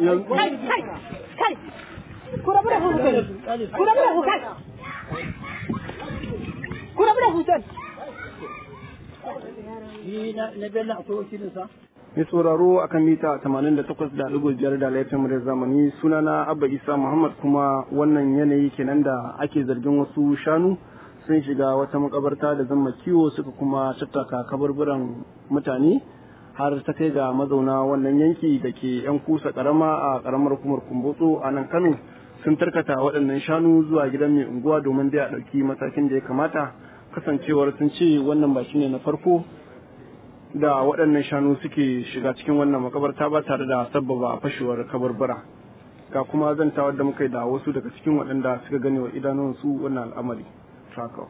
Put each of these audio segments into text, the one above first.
kai kai kai ku rabu da Hussein ku rabu da Hussein ku rabu da Hussein Ni na na Bello akwai wakilin sa? Mai sauraro akan mita 88.5 da laifin muryar zamani sunana Abba Isa Muhammad kuma wannan yanayi kenan da ake zargin wasu shanu sun shiga wata makabarta da zama kiwo suka kuma tattaka kabarburan mutane har ta kai ga mazauna wannan yanki da ke yan kusa karama a karamar hukumar kumbotso a nan Kano sun tarkata waɗannan shanu zuwa gidan mai unguwa domin dai a ɗauki matakin da ya kamata kasancewar sun ce wannan ba shine na farko da waɗannan shanu suke shiga cikin wannan makabarta ba tare da sabbaba fashewar kabarbara ga kuma zantawar da muka yi da wasu daga cikin waɗanda suka gane wa idanunsu wannan al'amari Trako.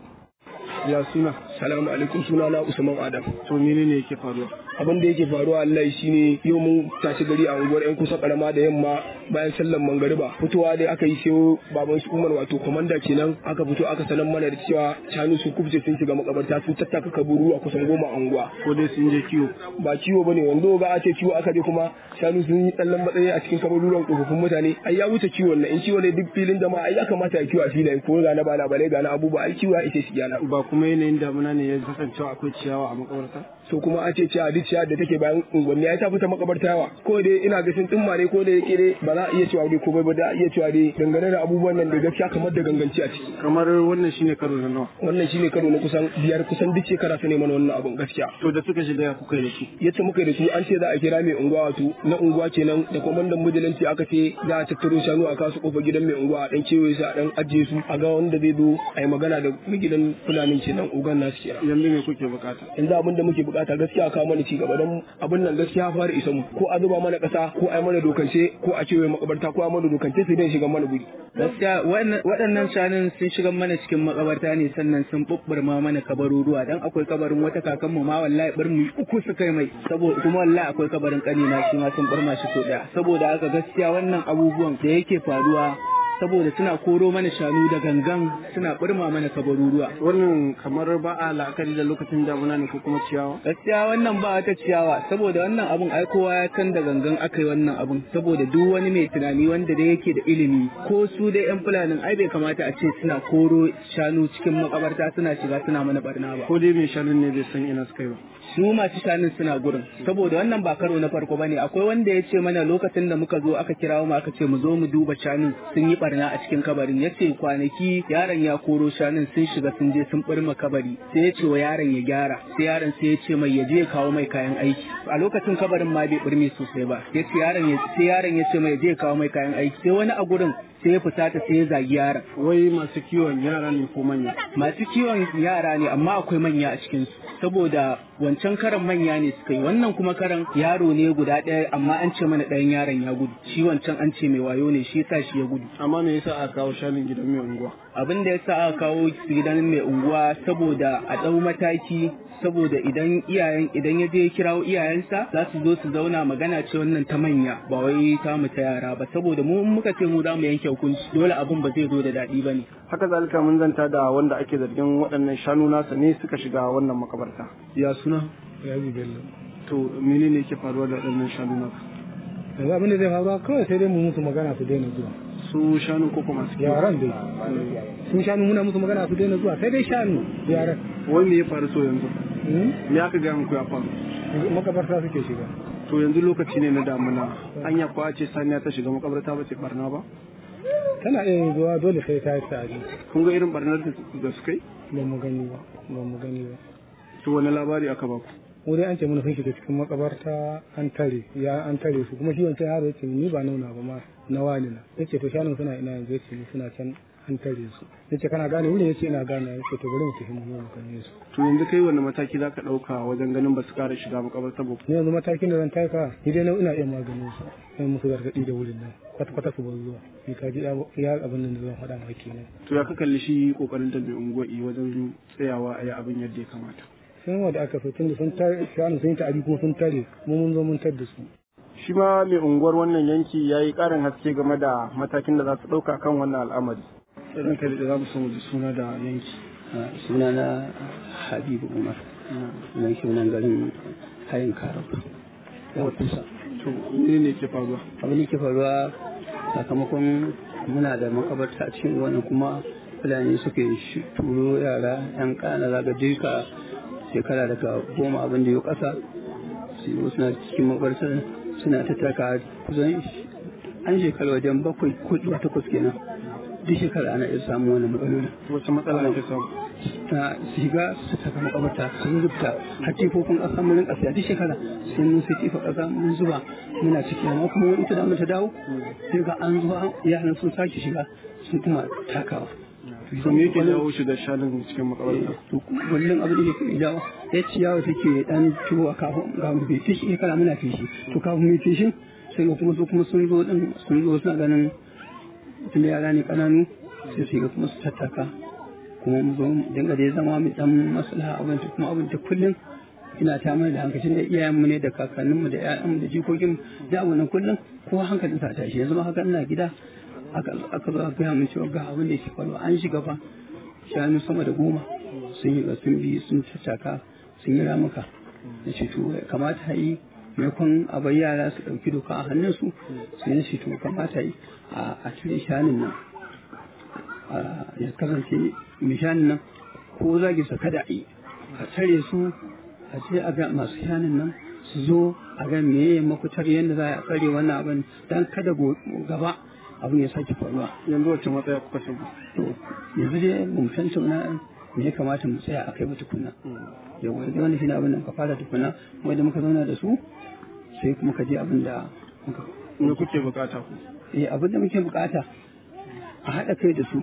ya suna Salamu alaikum suna na Usman Adam. to menene yake faruwa Abin da yake faruwa Allah shine yau mun tashi gari a unguwar yan kusa karama da yamma bayan sallan mangariba. Fitowa dai aka yi sai baban su Umar wato komanda kenan aka fito aka sanar mana da cewa shanu sun kubce sun shiga makabarta sun tattaka kaburu a kusan goma a unguwa. ko dai sun je kiwo Ba ciwo bane wando ga a ce ciwo aka je kuma shanu sun yi tsallan matsayi a cikin kaburuwan tsofaffin mutane ai ya wuce ciwon nan in ciwo ne duk filin jama'a ai ya kamata ya kiwo a filaye ko ga na bala balai ga na abubuwa ai ciwo ya ishe shi yana. ba kuma yanayin damuna ne ya kasancewa akwai ciyawa a makabarta so kuma a ce ciya duk ciya da take bayan unguwanni ya ta fita makabarta yawa ko dai ina ga sun tsimma ne ko da yake dai ba za a iya cewa dai komai ba da a iya cewa dai dangane da abubuwan nan da gaskiya kamar da ganganci a ciki kamar wannan shine karo na nawa wannan shine karo na kusan biyar kusan duk shekara su ne mana wannan abun gaskiya to da suka shiga ya kuka yi da su yace muka yi da su an ce za a kira mai unguwa wato na unguwa kenan da kwamandan mujalanci aka ce za a tattaro shanu a kasu kofar gidan mai unguwa a dan kewaye su a dan ajiye su a ga wanda zai zo a yi magana da mai gidan fulanin kenan ugan nasu kenan yanzu me kuke bukata yanzu abin da muke bukata gaskiya kawo mana ci gaba don abin nan gaskiya fara isa mu ko a zuba mana kasa ko a yi mana dokance ko a cewa makabarta ko a mana dokance sai dai shiga mana guri gaskiya waɗannan shanun sun shiga mana cikin makabarta ne sannan sun bubburma mana kabaruruwa dan akwai kabarin wata kakanmu ma wallahi birni uku su kai mai saboda kuma wallahi akwai kabarin kanina shi ma sun burma shi so daya saboda haka gaskiya wannan abubuwan da yake faruwa saboda suna koro mana shanu da gangan suna burma mana kabaruruwa wannan kamar ba a la'akari da lokacin damuna ne ko kuma ciyawa gaskiya wannan ba wata ciyawa saboda wannan abun ai kowa ya san da gangan aka yi wannan abun saboda duk wani mai tunani wanda da yake da ilimi ko su dai yan fulanin ai bai kamata a ce suna koro shanu cikin makabarta suna shiga suna mana barna ba ko dai mai shanun ne bai san ina suka yi ba su masu shanun suna gurin saboda wannan ba karo na farko bane akwai wanda ya ce mana lokacin da muka zo aka kirawo mu aka ce mu zo mu duba shanun sun yi barna a cikin kabarin ya ce kwanaki yaron ya koro shanun sun shiga sun je sun birma kabari sai ya ce wa yaron ya gyara sai yaron sai ya ce mai ya je ya kawo mai kayan aiki a lokacin kabarin ma bai birme sosai ba ya ce yaron ya sai yaron ya ce mai ya je ya kawo mai kayan aiki sai wani a gurin sai ya fusata sai ya zagi yaron wai masu kiwon yara ne ko manya masu kiwon yara ne amma akwai manya a cikinsu saboda wancan karan manya ne suka yi wannan kuma karan yaro ne guda ɗaya amma an ce mana ɗayan yaron ya gudu shi wancan an ce mai wayo ne shi yasa shi ya gudu amma me yasa aka kawo shanun gidan mai unguwa abin da yasa aka kawo su gidan mai unguwa saboda a ɗau mataki saboda idan iyayen idan ya je ya kirawo iyayensa za su zo su zauna magana ce wannan ta manya ba wai ta mu ta yara ba saboda mu in muka ce mu za mu yanke hukunci dole abin ba zai zo da daɗi ba ne haka zalika mun zanta da wanda ake zargin waɗannan shanu nasa ne suka shiga wannan makabarta ya suna Yaji Bello. to menene yake faruwa da waɗannan shanu nasa Yanzu abin da zai faruwa kawai sai dai mu musu magana su daina zuwa. su shanu ko kuma su kiwo Yaran dai. Sun shanu muna musu magana su daina zuwa sai dai shanu yaran. wai me ya faru so yanzu Hmm? me aka gaya muku ya faru Makabarta suke shiga. to yanzu lokaci ne na damuna anya kwa ce saniya ta shiga makabarta ba ce barna ba Tana iya yin zuwa dole sai ta yi tsari. kun ga irin barnar da da suka yi Ba mu gani ba. Ba mu gani ba. to wani labari aka baku Mu dai an ce mana sun shiga cikin makabarta an tare ya an tare su kuma shi wancan yaro yace ni ba nauna ba ma na wani na yace to shanun suna ina yanzu yace ni suna can an tare su yace kana gane wurin yace ina gane yace to bari mu tafi mu zo mu gane su to yanzu kai wani mataki zaka ɗauka wajen ganin ba su ƙara shiga makabarta ba ni yanzu matakin da zan taka ni dai na ina iya maganin su sai musu gargaɗi da wurin nan kwata kwata su bar zuwa ni ka ji ya abin nan da zan faɗa maka kenan to ya ka kalli shi kokarin da mai unguwa'i wajen tsayawa a yi abin yadda ya kamata sun wanda aka so tun da sun tare shanu sun yi ta'adi kuma sun tare mu mun zo mun tar da su shi ma mai unguwar wannan yanki ya yi ƙarin haske game da matakin da za su ɗauka kan wannan al'amari irin kai da za mu so mu ji suna da yanki sunana habibu umar mai sunan garin hayin karab ya kusa to ne ne ke faruwa abin da ke faruwa sakamakon muna da makabarta a cikin wani kuma fulani suke shi- turo yara yan kana zaga duka shekara daga goma abin da ya kasa su yi suna cikin makabartar suna ta taka kusan sh- an shekara wajen bakwai ko zuwa takwas kenan duk shekara ana iya samun wani matsaloli wacce matsala ne ke samu ta shiga su saka makabarta sun rubuta har tifofin ƙasa mun rinka siya duk shekara sun mun sai tifa ƙasa mun zuba muna ciki amma kuma wani ita da ta dawo sai ga an zuwa yaran sun sake shiga sun kuma takawa to me yake jawo shiga shanun cikin makabarta to kullum abin da yake jawo ya ciyawa take dan tuwa kafin ga mu bai fishi shekara muna fishi to kafin mu fishin sai ga kuma su kuma sun zo din sun zo suna ganin tun da yara ne kananu sai su ga kuma su tattaka kuma mu zo mu dinga dai zama mu dan maslaha abin ta kuma abin ta kullum ina ta mana da hankali da iyayenmu ne da kakanninmu da ƴaƴanmu da jikokin da abin nan kullum kowa hankalin sa tashi yanzu ma haka ina gida aka aka zo aka gaya min cewa ga abin da yake faruwa an shiga fa shanu sama da goma sun yi sun bi sun tattaka sun yi ramuka na ce to kamata yi maimakon a bar yara su ɗauki doka a hannunsu sai na ce to kamata yi a cire shanun nan a ya kasance mai shanun nan ko zagi su kada a yi a tare su a ce a ga masu shanun nan su zo a ga meye makutar yadda za a tsare wannan abin dan kada go- gaba abin ya sake faruwa yanzu wacce matsaya kuka shigo to yanzu dai mun tattauna me ya kamata mu tsaya a kai ba tukuna yau yanzu wani shi ne abin da muka fara tukuna kuma da muka zauna da su sai kuma ka je abin da muka me kuke bukata ku eh abin da muke bukata a haɗa kai da su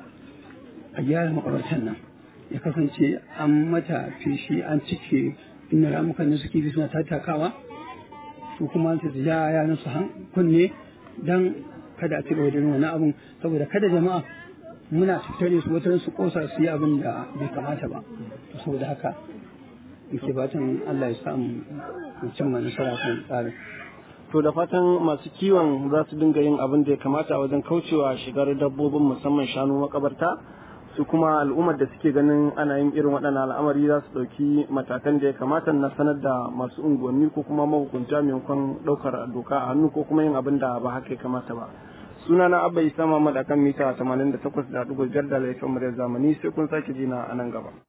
a gyara makabartan nan ya kasance an mata feshi an cike inda ramukan da suke bi suna tattakawa su kuma su ja yaran su han kunne dan kada a ci gaba da yin wani abun saboda kada jama'a muna tattare su wata su kosa su yi abin da bai kamata ba to saboda haka muke fatan Allah ya samu mu cimma nasara kan tsarin to da fatan masu kiwon za su dinga yin abin da ya kamata wajen kaucewa shigar dabbobin musamman shanu makabarta su kuma al'ummar da suke ganin ana yin irin waɗannan al'amari za su ɗauki matakan da ya kamata na sanar da masu unguwanni ko kuma mahukunta maimakon ɗaukar doka a hannu ko kuma yin abin da ba haka ya kamata ba suna na abba isa muhammad akan mita 88.5 da laifin mu da zamani sai kun sake jina a nan gaba